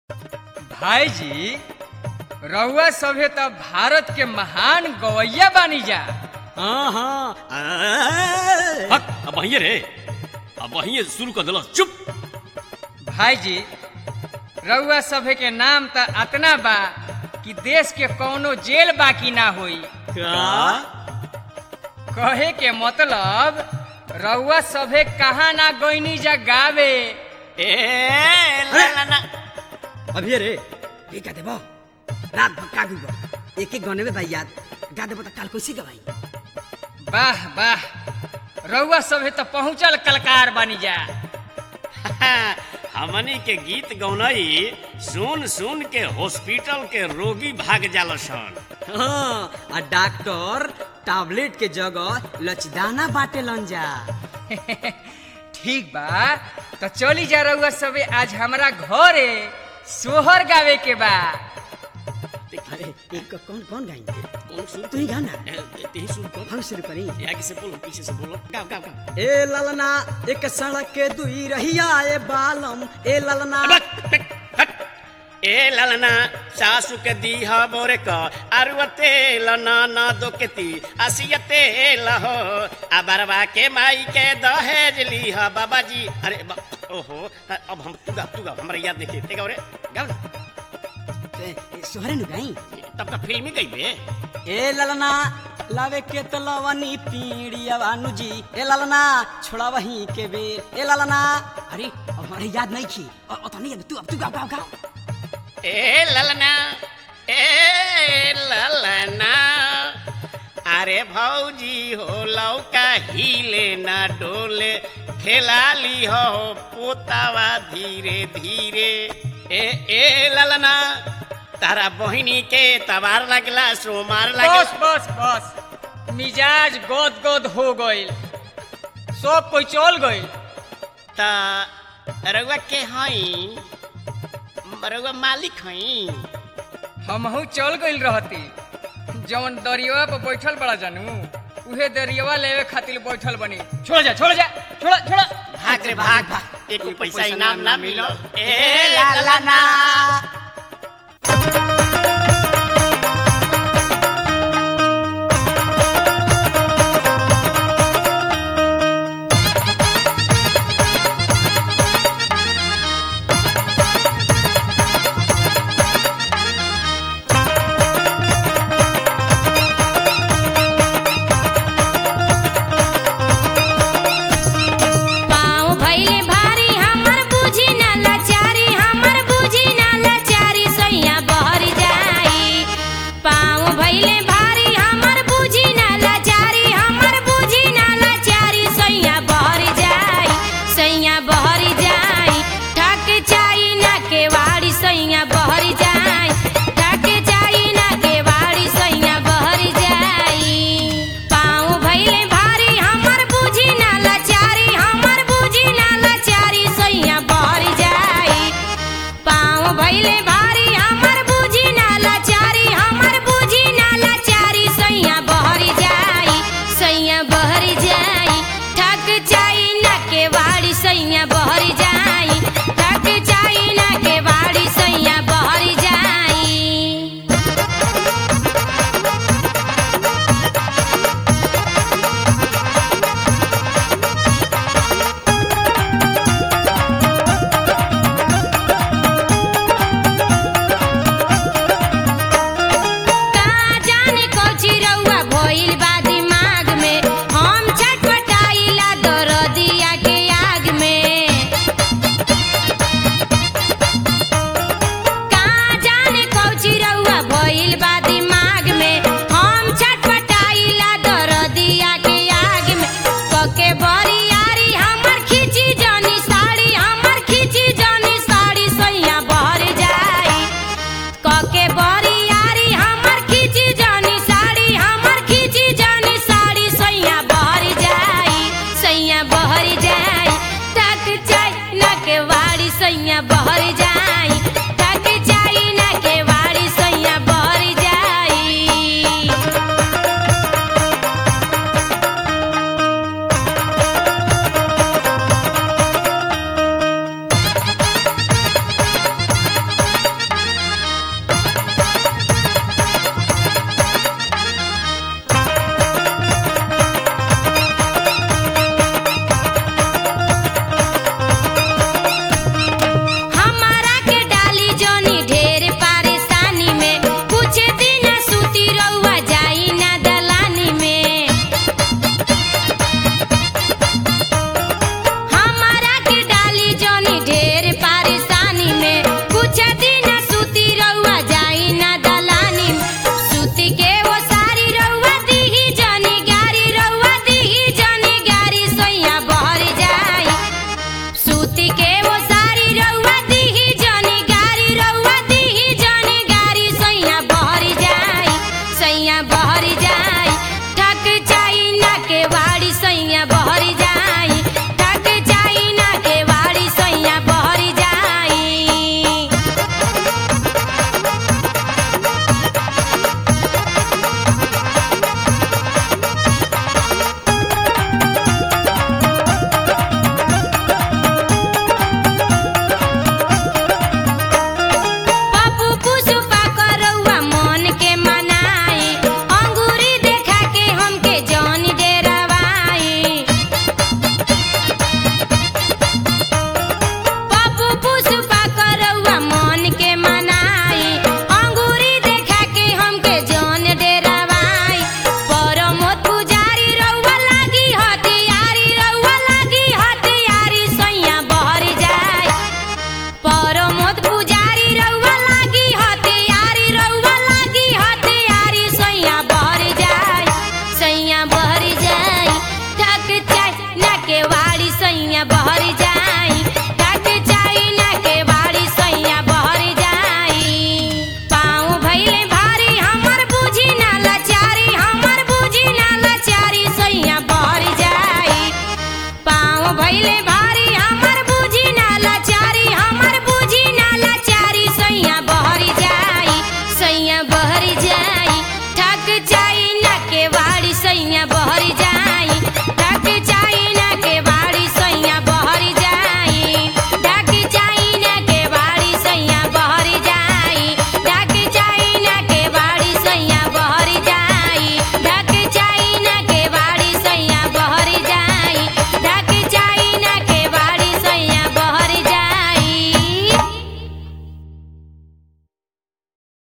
भाई जी रउआ सभे त भारत के महान गवैया बानी जा हाँ हाँ हट अब वहीं रे अब वहीं शुरू कर दिलो चुप भाई जी रउआ सभे के नाम त अतना बा कि देश के कौनो जेल बाकी ना होई का कहे के मतलब रउआ सभे कहाँ ना गईनी जा गावे ए ला ला ला अभी रे ये गा देबो रात भर का गुबो एक एक गाने में भाई याद गा देबो त काल कैसे गवाई वाह वाह रउआ सभे त पहुँचल कलकार बानी जा हमनी के गीत गौनई सुन सुन के हॉस्पिटल के रोगी भाग जालो सन हाँ आ डॉक्टर टैबलेट के जगह लचदाना बाटे लन जा ठीक बा तो चली जा रउआ सभे आज हमरा घरे सोहर गावे के बा अरे एक कौन कौन गाएंगे कौन सुन तू ही गाना ए, तेही सुन कर हम शुरू करी आगे से बोलो पीछे से बोलो गाओ गाओ गाओ ए ललना एक सड़क के दुई रहिया ए बालम ए ललना बक, बक, हट। ए ललना सासु के दीह बोरे क अरुअते लना ना दो के ती असियते लहो अबरवा के माई के दहेज लीह बाबा जी अरे बा, ओहो अब हम तू गा तू गा हमरा याद नहीं ते गाओ रे गाओ ना ए, ए, सोहरे नु गाई तब का फिल्मी गई बे ए ललना लावे के तलवनी पीड़िया बानु जी ए ललना छोड़ा वहीं के बे ए ललना अरे अब हमारे याद नहीं की और और तो नहीं याद तू अब तू गाओ गाओ गाओ ए ललना ए ललना अरे भौजी हो लौका हिले ना डोले खेला ली हो पोतावा धीरे धीरे ए ए ललना तारा बहिनी के तबार लगला सोमार बस लगला बस बस मिजाज गोद गोद हो गइल सब कोई चल गइल ता रउआ के हई रउआ मालिक हई हमहू चल गइल रहती जवन दरियावा पर बैठल बड़ा जानू उहे दरियावा लेवे खातिर बैठल बनी छोड़ जा छोड़ जा छोड़ छोड़ भाग रे भाग भाग एक पैसा इनाम ना मिलो ए ललना पाँव भइले भारी हमर बुझी ना लाचारी हमर बुझी ना लाचारी सैया बहर जाई पाँव भइले भारी हमर बुझी ना लाचारी हमर बुझी ना लाचारी सैया बहर जाई सैया बहर जाई ठक चाई ना केवाड़ी सैया बहर जाई ठक चाई ना केवाड़ी सैया बहर जाई पाँव भइले भारी हमर बुझी ना लाचारी हमर बुझी ना लाचारी सैया बहर जाई पाँव भइले भारी